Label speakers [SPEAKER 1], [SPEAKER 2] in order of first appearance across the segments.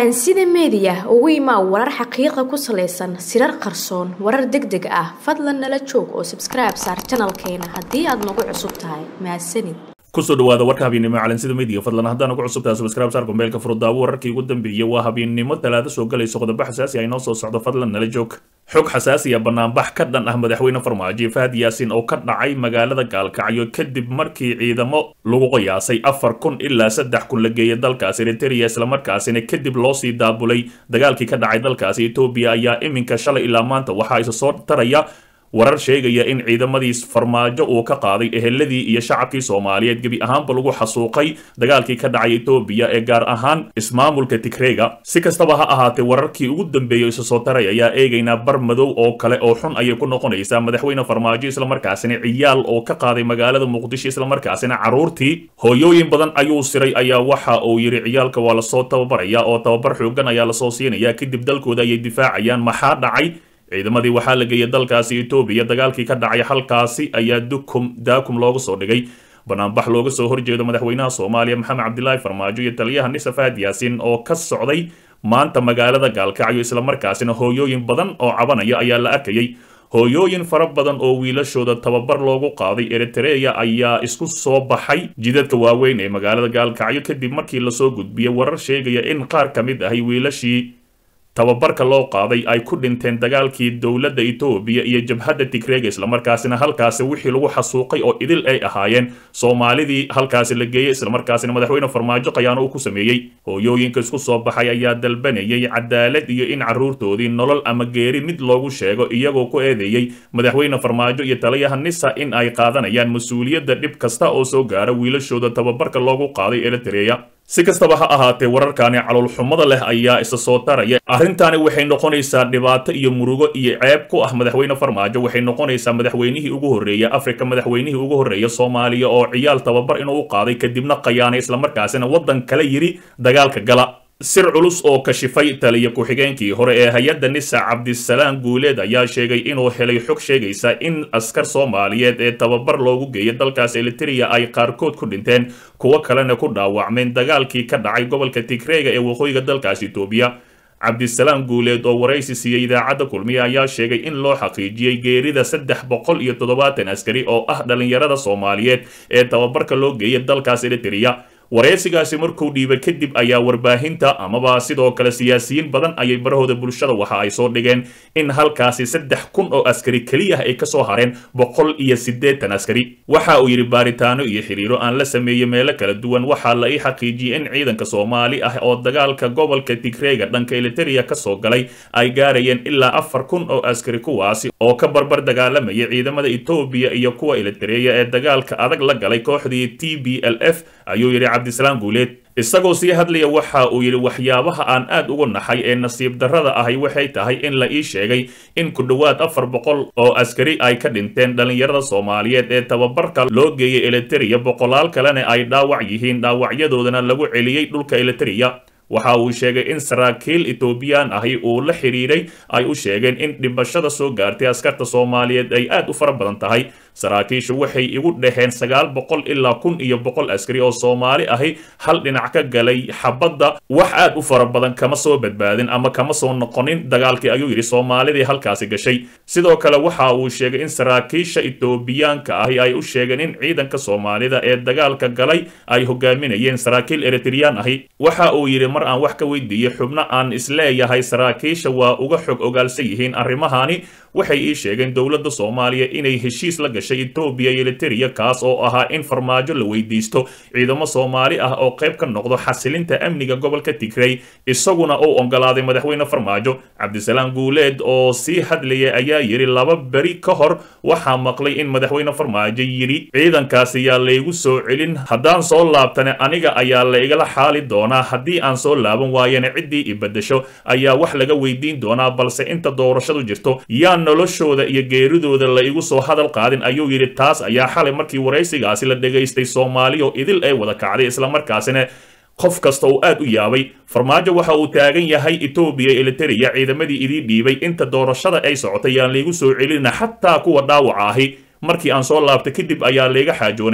[SPEAKER 1] calansida meediya ugu imaa warar xaqiiqa ku salaysan sirar qarsoon warar deg deg ah fadlan nala joog oo sabskribe saar janalkeena haddii aad nagu cusub tahay mahadsanid
[SPEAKER 2] kusoo dhawaada warka habeennimo calansida media fadlan haddaan ugu cusubtahay subscribe saar gombeelka furudaawo wararkii ugu dambeeyey waa habeennimo talaado soo galayso qodobo xasaasi ah inoo soo socdo fadlan nala joog xog xasaasi ah banaanbax ka dhan ah madaxweyne farmaajo fahad yaasin oo ka dhacay magaalada gaalkacyo kadib markii ciidamo lagu qiyaasay afar kun ilaa saddex kun la geeyay dalkaasi eritrea islamarkaasina kadib loo sii daabulay dagaalkii ka dhacay dalkaasi etoobiya ayaa iminka shalay ilaa maanta waxaa isa soo taraya warar sheegaya in ciidamadii farmaajo uu ka qaaday eheladii iyo shacabkii soomaaliyeed gebi ahaanba lagu xasuuqay dagaalkii ka dhacay etoobiya ee gaar ahaan ismaamulka tigreyga si kastaba ha ahaatee wararkii ugu dambeeyay isa soo taray ayaa eegaynaa bar madow oo kale oo xun ayay ku noqonaysaa madaxweyne farmaajo islamarkaasina ciyaal oo ka qaaday magaalada muqdisho islamarkaasina carruurtii hooyooyin badan ayuu siray ayaa waxa uu yidhi ciyaalka waa lasoo tababaraya oo tababar xoogan ayaa lasoo siinaya kadib dalkooda ayay difaacayaan maxaa dhacay ciidamadii waxaa la geeyay dalkaasi etoobiya dagaalkii ka dhacay halkaasi ayaa dukum daakum looga soo dhigay banaanbax looga soo horjeedo madaxweynaha soomaaliya maxamed cabdilaahi farmaajo iyo taliyaha nisa fahad yaasin oo ka socday maanta magaalada gaalkacyo islamarkaasina hooyooyin badan oo cabanaya ayaa la arkayay hooyooyin fara badan oo wiilashooda tababar loogu qaaday eritrea ayaa isku soo baxay jidadka waaweyn ee magaalada gaalkacyo kadib markii lasoo gudbiyay warar sheegaya in qaar ka mid ahay wiilashii tababarka loo qaaday ay ku dhinteen dagaalkii dowladda etoobiya iyo jabhadda tigreega islamarkaasina halkaasi wixii lagu xasuuqay oo idil ay ahaayeen soomaalidii halkaasi la geeyey islamarkaasina madaxweyne farmaajo qayaano uu ku sameeyey hooyooyinka isku soo baxay ayaa dalbanayay cadaalad iyo in carruurtoodii nolol ama geeri mid loogu sheego iyagoo ku eedeeyey madaxweyne farmaajo iyo taliyaha nisa in ay qaadanayaan mas-uuliyadda dhib kasta oo soo gaara wiilashooda tababarka loogu qaaday eritrea si kastaba ha ahaatee wararkaani caloolxumada leh ayaa isa soo taraya arrintaani waxay noqonaysaa dhibaato iyo murugo iyo ceeb ku ah madaxweyne farmaajo waxay noqonaysaa madaxweynihii ugu horreeya afrika madaxweynihii ugu horreeya soomaaliya oo ciyaal tababar inuu u qaaday kadibna qayaanay islamarkaasina waddan kala yidhi dagaalka gala sir culus oo kashifay taliya ku-xigeenkii hore ee hay-adda nisa cabdisalaam guuleed ayaa sheegay inuu helay xog sheegaysa in askar soomaaliyeed ee tababar loogu geeyay dalkaas eliteria ay qaarkood ku dhinteen kuwo kalena ku dhaawacmeen dagaalkii ka dhacay gobolka tigreega ee waqooyiga dalkaas etoobiya cabdisalaam guuleed oo waraysi siiyey idaacadda kulmiye ayaa sheegay in loo xaqiijiyey geerida saddex boqol iyo toddobaatan askari oo ah dhallinyarada soomaaliyeed ee tababarka loo geeyay dalkaas eliteria wareysigaasi markuu dhiibay kadib ayaa warbaahinta amaba sidoo kale siyaasiyiin badan ayay barahooda bulshada waxa ay soo dhigeen in halkaasi saddex kun oo askari keliya ay kasoo hareen boqol iyo siddeetan askari waxa uu yidhi baaritaano iyo xiriiro aan la sameeyey meelo kala duwan waxaa la ii xaqiijiyey in ciidanka soomaali ah oo dagaalka gobolka tigreega dhanka eliteria kasoo galay ay gaarayeen ilaa afar kun oo askari kuwaasi oo ka barbar dagaalamaya ciidamada etoobiya iyo kuwa elitereya ee dagaalka adag la galay kooxdii t b l f ayuu yidhi cabdisalaam guuleed isagoo sii hadlaya waxa uu yidhi waxyaabaha aan aad ugu naxay ee nasiib darrada ahi waxay tahay in la ii sheegay in ku dhowaad afar boqol oo askari ay ka dhinteen dhallinyarada soomaaliyeed ee tababarka loo geeyay eliteria boqolaal kalena ay dhaawac yihiin dhaawacyadoodana lagu celiyey dhulka eliteria waxa uu sheegay in saraakiil etoobiyaan ahi uu la xidhiidhay ay u sheegeen in dhibashada soo gaartay askarta soomaaliyeed ay aad u fara badan tahay saraakiishu waxay igu dhaheen sagaal boqol ilaa kun iyo boqol askari oo soomaali ahi hal dhinac ka galay xabadda wax aad u fara badan kama soo badbaadin ama kama soo noqonin dagaalkii ayuu yidhi soomaalidii halkaasi gashay sidoo kale waxa uu sheegay in saraakiisha etoobiyaanka ahi ay u sheegeen in ciidanka soomaalida ee dagaalka galay ay hogaaminayeen saraakiil eritreyaan ahi waxa uu yidhi mar aan wax ka weydiiyey xubno aan isleeyahay saraakiisha waa uga xog ogaalsan yihiin arrimahani waxay ii sheegeen dowladda soomaaliya inay heshiis la gashay etoobiya iyo eliteria kaas oo ahaa in farmaajo la weydiisto ciidamo soomaali ah oo qayb ka noqdo xasilinta amniga gobolka tigrey isaguna uu ogolaaday madaxweyne farmaajo cabdisalaam guuleed oo sii hadlayay ayaa yidhi laba beri ka hor waxaa maqlay in madaxweyne farmaajo yidhi ciidankaasi yaa laygu soo celin haddaan soo laabtane aniga ayaa la igala xaali doonaa haddii aan soo laaban waayana ciddii i beddesho ayaa wax laga weydiin doonaa balse inta doorashadu jirto yaa noloshooda iyo geeridooda la igu soo hadal qaadin ayuu yidhi taas ayaa xalay markii waraysigaasi la dhegaystay soomaaliya oo idil ay wada kacday islamarkaasina qof kasta uu aad u yaabay farmaajo waxa uu taagan yahay etoobiya eliteria ciidamadii idii dhiibay inta doorashada ay socotay yaan laygu soo celina xataa kuwa dhaawaca ahi markii aan soo laabtay kadib ayaa layga xaajoonayaa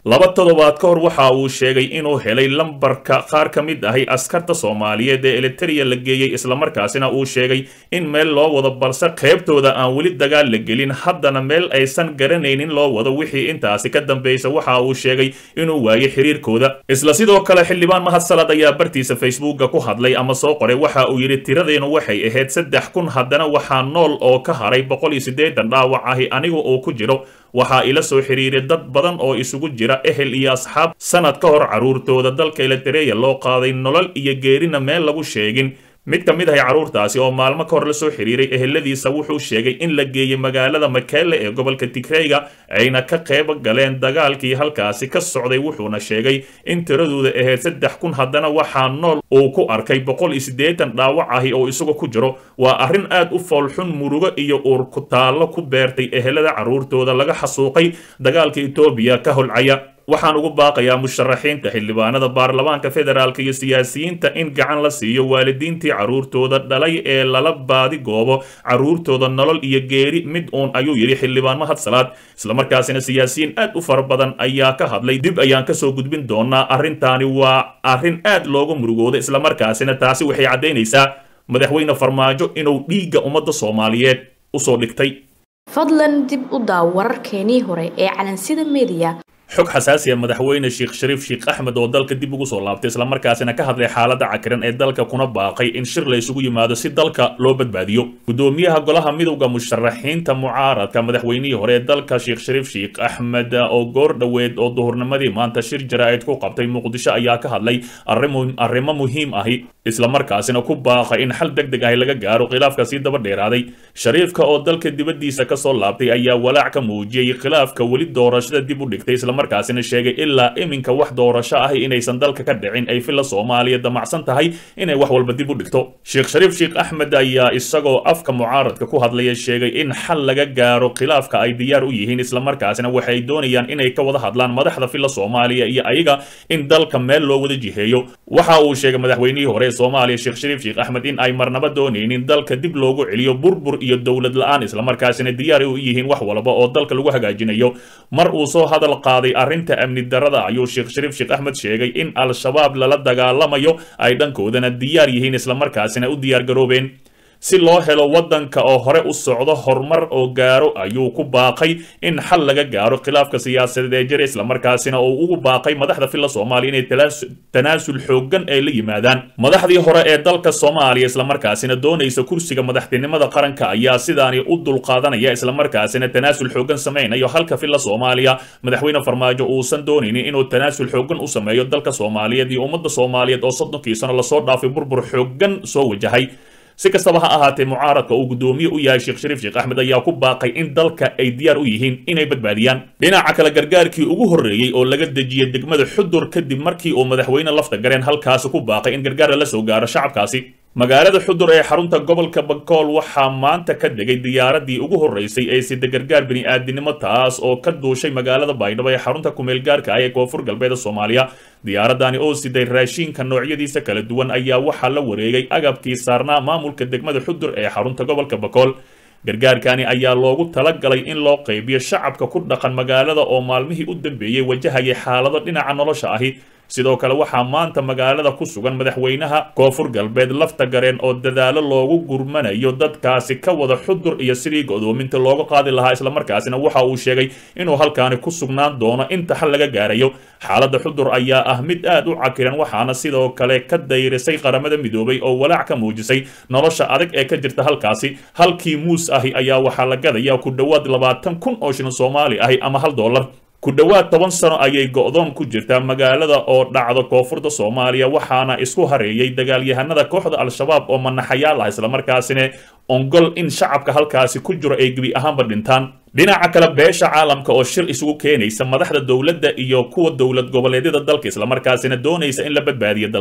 [SPEAKER 2] laba toddobaad ka hor waxa uu sheegay inuu helay lambarka qaar ka mid ahi askarta soomaaliyeed ee eliteria la geeyey islamarkaasina uu sheegay in meel loo wado balse qaybtooda aan weli dagaal la gelin haddana meel aysan garanaynin loo wado wixii intaasi ka dambaysa waxa uu sheegay inuu waayay xiriirkooda isla sidoo kale xildhibaan mahad salad ayaa bartiisa facebooka ku hadlay ama soo qoray waxa uu yidhi tiradeenu waxay ahayd saddex kun haddana waxaa nool oo ka haray boqol iyo siddeetan dhaawac ahi anigu uu ku jiro waxaa ila soo xiriiray dad badan oo isugu jira ehel iyo asxaab sanad ka hor carruurtooda dalka elitereya loo qaaday nolol iyo geerina meel lagu sheegin mid ka mid ahay carruurtaasi oo maalmo ka hor la soo xiriiray eheladiisa wuxuu sheegay in la geeyey magaalada makele ee gobolka tigreyga ayna ka qayb galeen dagaalkii halkaasi ka socday wuxuuna sheegay in tiradooda ahayd saddex kun haddana waxaa nool uu ku arkay boqol iyo siddeetan dhaawac ahi oo isagu ku jiro waa arrin aad u foolxun murugo iyo uur ku taallo ku beertay ehelada carruurtooda laga xasuuqay dagaalka etoobiya ka holcaya waxaan ugu baaqayaa musharaxiinta xildhibaanada baarlamaanka federaalk iyo siyaasiyiinta in gacan la siiyo waalidiintii carruurtooda dhalay ee lala baadi goobo carruurtooda nolol iyo geeri mid uun ayuu yidhi xildhibaan mahad salaad islamarkaasina siyaasiyiin aad u fara badan ayaa ka hadlay dib ayaan kasoo gudbin doonaa arrintaani waa arrin aad looga murugooda islamarkaasina taasi waxay caddaynaysaa madaxweyne farmaajo inuu dhiigga ummadda soomaaliyeed usoo dhigtay
[SPEAKER 1] fadlan dib u daaw wararkeenii hore ee calansida mediya
[SPEAKER 2] xog xasaasiya madaxweyne sheekh shariif sheekh axmed oo dalka dib ugu soo laabtay islamarkaasina ka hadlay xaaladda cakiran ee dalka kuna baaqay in shir la isugu yimaado si dalka loo badbaadiyo gudoomiyaha golaha midowda musharaxiinta mucaaradka madaxweynihii hore ee dalka sheekh shariif sheekh axmed oo goor dhoweed oo duhurnimadii maanta shir jaraa'id ku qabtay muqdisho ayaa ka hadlay arrimo muhiim ahi islamarkaasina ku baaqay in xal deg deg ahi laga gaaro khilaafka sii daba dheeraaday shariifka oo dalka dibaddiisa kasoo laabtay ayaa walaac ka muujiyey khilaafka weli doorashada dib u dhigtay markaasina sheegay ilaa iminka wax doorasho ahi inaysan dalka ka dhicin ay filla soomaaliya damacsan tahay inay wax walba dib u dhigto sheekh shariif sheekh axmed ayaa isagoo afka mucaaradka ku hadlaya sheegay in xal laga gaaro khilaafka ay diyaar u yihiin islamarkaasina waxay doonayaan inay ka wada hadlaan madaxda filla soomaaliya iyo ayaga in dalka meel loo wada jiheeyo waxa uu sheegay madaxweynihii hore ee soomaaliya sheekh shariif sheekh axmed in ay marnaba doonaynin dalka dib loogu celiyo burbur iyo dowlad la-aan islamarkaasina diyaar u yihiin wax walba oo dalka lagu hagaajinayo mar uu soo hadal qaaday arrinta amni darada ayuu sheekh shariif sheekh axmed sheegay in al-shabaab lala dagaalamayo ay dhankoodana diyaar yihiin islamarkaasina u diyaar garoobeen si loo helo waddanka oo hore u socdo horumar oo gaaro ayuu ku baaqay in xal laga gaaro khilaafka siyaasadeed ee jira islamarkaasina uu ugu baaqay madaxda filla soomaaliya inay tanaasul xooggan ay la yimaadaan madaxdii hore ee dalka soomaaliya islamarkaasina doonaysa kursiga madaxtinimada qaranka ayaa sidaani u dulqaadanaya islamarkaasina tanaasul xooggan samaynayo halka filla soomaaliya madaxweyne farmaajo uusan doonaynin inuu tanaasul xooggan u sameeyo dalka soomaaliyeed iyo ummadda soomaaliyeed oo soddonkii sano lasoo dhaafay burbur xooggan soo wajahay si kastaba ha ahaatee mucaaradka uu guddoomiye u yahay sheekh shariif sheekh axmed ayaa ku baaqay in dalka ay diyaar u yihiin inay badbaadiyaan dhinaca kale gargaarkii ugu horreeyey oo laga dejiyey degmada xudur kadib markii uu madaxweyne lafta gareen halkaasi ku baaqay in gargaar lala soo gaaro shacabkaasi magaalada xudur ee xarunta gobolka bakool waxaa maanta ka degay diyaaradii ugu horreysay ee sida gargaar bini'aadinimo taas oo ka duushay magaalada baydhabo ee xarunta kumeelgaarka ah ee koonfur galbeeda soomaaliya diyaaradani oo siday raashiinka noocyadiisa kala duwan ayaa waxaa la wareegay agabkii saarnaa maamulka degmada xudur ee xarunta gobolka bakool gargaarkani ayaa loogu talagalay in loo qaybiyo shacabka ku dhaqan magaalada oo maalmihii u dambeeyey wajahayay xaalado dhinaca nolosha ahi sidoo kale waxaa maanta magaalada ku sugan madaxweynaha koonfur galbeed lafta gareen oo dadaalo loogu gurmanayo dadkaasi ka wada xudur iyo sidii godoominta looga qaadi lahaa islamarkaasina waxa uu sheegay inuu halkaani ku sugnaan doono inta xal laga gaarayo xaaladda xudur ayaa ah mid aad u cakiran waxaana sidoo kale ka dayrisay qaramada midoobay oo walaac ka muujisay nolosha adag ee ka jirta halkaasi halkii muus ahi ayaa waxaa la gadaya ku dhowaad labaatan kun oo shilin soomaali ahi ama hal dollar ku dhowaad toban sano ayay go'doon ku jirtaa magaalada oo dhacda koonfurta soomaaliya waxaana isku hareeyay dagaalyahanada kooxda al-shabaab oo manaxayaal ah islamarkaasina ongol in shacabka halkaasi ku jiro ay gebi ahaanba dhintaan dhinaca kale beesha caalamka oo shir isugu keenaysa madaxda dowladda iyo kuwa dowlad goboleedyada dalka islamarkaasina doonaysa in la badbaadiyo dalka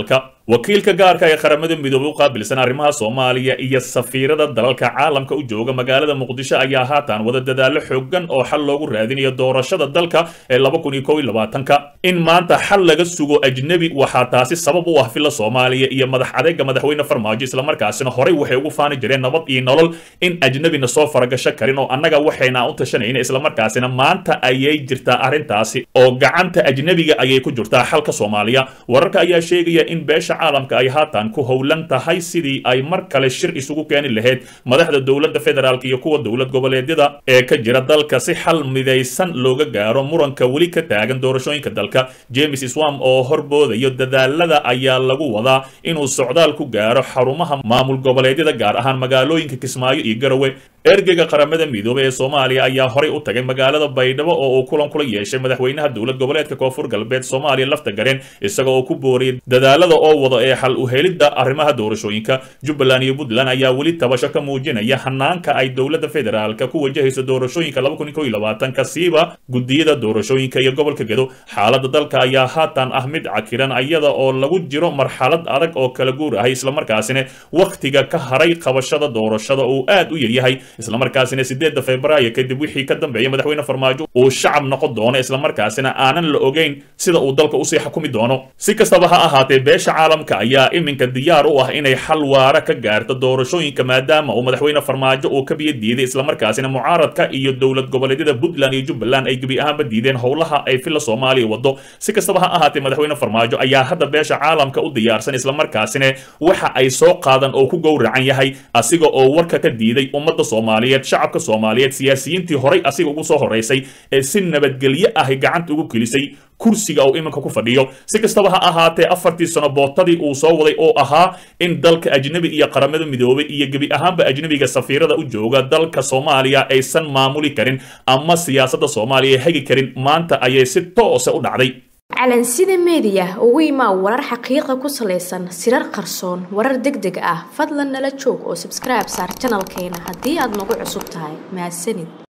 [SPEAKER 2] wakiilka gaarka ee qaramada midoobey u qaabilsan arrimaha soomaaliya iyo safiirada dalalka caalamka u jooga magaalada muqdisho ayaa haatan wada dadaallo xoogan oo xal loogu raadinayo doorashada dalka ee laba kun iyo kow iyo labaatanka in maanta xal laga sugo ajnebi waxaa taasi sabab u ah filla soomaaliya iyo madax adeega madaxweyne farmaajo islamarkaasina horey waxay ugu faani jireen nabad iyo nolol in ajnebina soo faragasho karin oo annaga waxayna u tashanayna islamarkaasina maanta ayay jirtaa arrintaasi oo gacanta ajnebiga ayay ku jirtaa xalka soomaaliya wararka ayaa sheegaya in beesha caalamka ay haatan ku howlan tahay sidii ay mar kale shir isugu keeni lahayd madaxda dowladda federaalk iyo kuwa dowlad goboleedyada ee ka jira dalka si xal midaysan looga gaaro muranka weli ka taagan doorashooyinka dalka james swam oo horboodayo dadaalada ayaa lagu wadaa inuu socdaal ku gaaro xarumaha maamul goboleedyada gaar ahaan magaalooyinka kismaayo iyo garowe ergeyga qaramada midoobey ee soomaaliya ayaa horey u tagay magaalada baydhabo oo uu kulan kula yeeshay madaxweynaha dowlad goboleedka koonfur galbeed soomaaliya lafta gareen isaga oo ku booriyay dadaalada oo wada ee xal u helidda arrimaha doorashooyinka jubbaland iyo puntland ayaa weli tabasho ka muujinaya hanaanka ay dowladda federaalka ku wajahayso doorashooyinka laba kun iyo kow iyo labaatanka siiba gudiyada doorashooyinka iyo gobolka gedo xaaladda dalka ayaa haatan ah mid cakiran iyada oo lagu jiro marxalad adag oo kala guur ahay islamarkaasina wakhtiga ka haray qabashada doorashada uu aad u yaryahay islamarkaasina sideedda februaayo kadib wixii ka dambeeya madaxweyne farmaajo uu shacab noqon doono islamarkaasina aanan la ogeyn sida uu dalka usii xukumi doono si kastaba ha ahaatee beesha caalamka ayaa iminka diyaar u ah inay xal waara ka gaarto doorashooyinka maadaama uu madaxweyne farmaajo uu ka biyo diiday islamarkaasina mucaaradka iyo dowlad goboleedyada puntland iyo jubbaland ay gebi ahaanba diideen howlaha ay filla soomaaliya wado si kastaba ha ahaatee madaxweyne farmaajo ayaa hadda beesha caalamka u diyaarsan islamarkaasina waxa ay soo qaadan oo ku gowracan yahay asiga oo warka ka diiday ummadda soomaaliyeed shacabka soomaaliyeed siyaasiyiintii horay asiga ugu soo horeysay ee si nabadgelyo ahi gacanta ugu gelisay kursiga uu iminka ku fadhiyo si kastaba ha ahaatee afartii sano bootadii uu soo waday oo ahaa in dalka ajnebi iyo qaramada midoobay iyo gebi ahaanba ajnebiga safiirada u jooga dalka soomaaliya aysan maamuli karin ama siyaasadda soomaaliya hegi karin maanta ayay si toose u dhacday
[SPEAKER 1] calansida meediya ugu imaa warar xaqiiqa ku salaysan sirar qarsoon warar deg deg ah fadlan nala joog oo sabskribe saar janalkeena haddii aad nagu cusub tahay mahadsanid